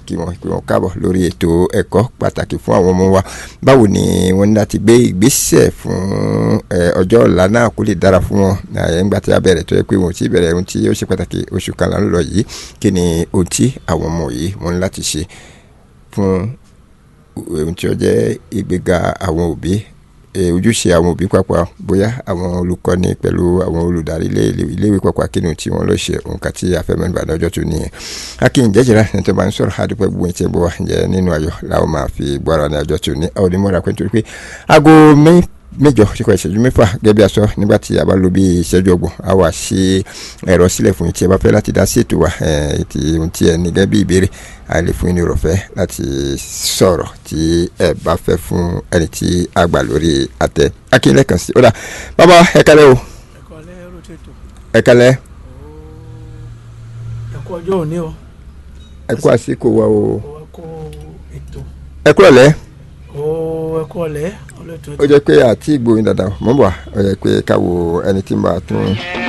kí wọ́n kí wọ́n káàbọ̀ lórí ètò ẹ̀kọ́ pàtàkì fún àwọn ọmọ wa báwo ni wọ́n ní láti gbé ìgbésẹ̀ fún ọjọ́ ọ̀la náà kó lè dára fún wọn nígbà tí a bẹ̀rẹ̀ tó yẹ pé wọ́n ti bẹ̀rẹ̀ ohun tí ó ṣe pàtàkì oṣù kan là ń lọ yìí kí ni ohun tí àwọn ọmọ yìí wọ́n ní láti ṣe fún ohun tí ó jẹ́ ìgbéga àwọn òbí ojúṣe àwọn òbí papọ̀ bóyá àwọn olùkọ́ni pẹ̀lú àwọn olùdarí iléèwé papọ̀ kínú tí wọ́n lọ ṣe nǹkan tí afẹ́mẹ́nuba lọ́jọ́ tó nìyẹn. akin jẹjẹrẹ ní tó bá ń sọ̀rọ̀ àdúpẹ́ gbogbo ìtẹ́ bọ̀ wá jẹ́ nínú ayọ̀ làwọn máa fi gbọ́ra ní ọjọ́ tó ní àwọn onímọ̀ra pé nítorí pé aago mẹ́jọ ṣíkọ ìṣẹ́jú mẹ́fà gẹ́gẹ́ bí a sọ nígbà tí a bá lo bí ìṣẹ́jú ọgbọ̀n a wà ṣe ẹ̀rọ sílẹ̀ fún tí ẹ bá fẹ́ láti dá sí ètò wa ti ohun tí ẹ ní gẹ́gẹ́ bí ìbéèrè a lè fún yín ní ìrọ̀fẹ́ láti sọ̀rọ̀ tí ẹ bá fẹ́ fún ẹni tí a gbà lórí àtẹ akínlẹ̀ kan sí. ó dà bàbá ẹ kálẹ̀ o. ẹ kálẹ̀. ẹ kú ọjọ́ òní o. ẹ kú àsìkò wa o. ẹ kú ètò. ẹ kú ọ̀lẹ́. ó ẹ kú ọ̀lẹ́ ó jẹ́ pé àti ìgbóyin dáadáa mọ́ bọ̀ ó jẹ́ pé káwo ẹni tí ń bá a tún.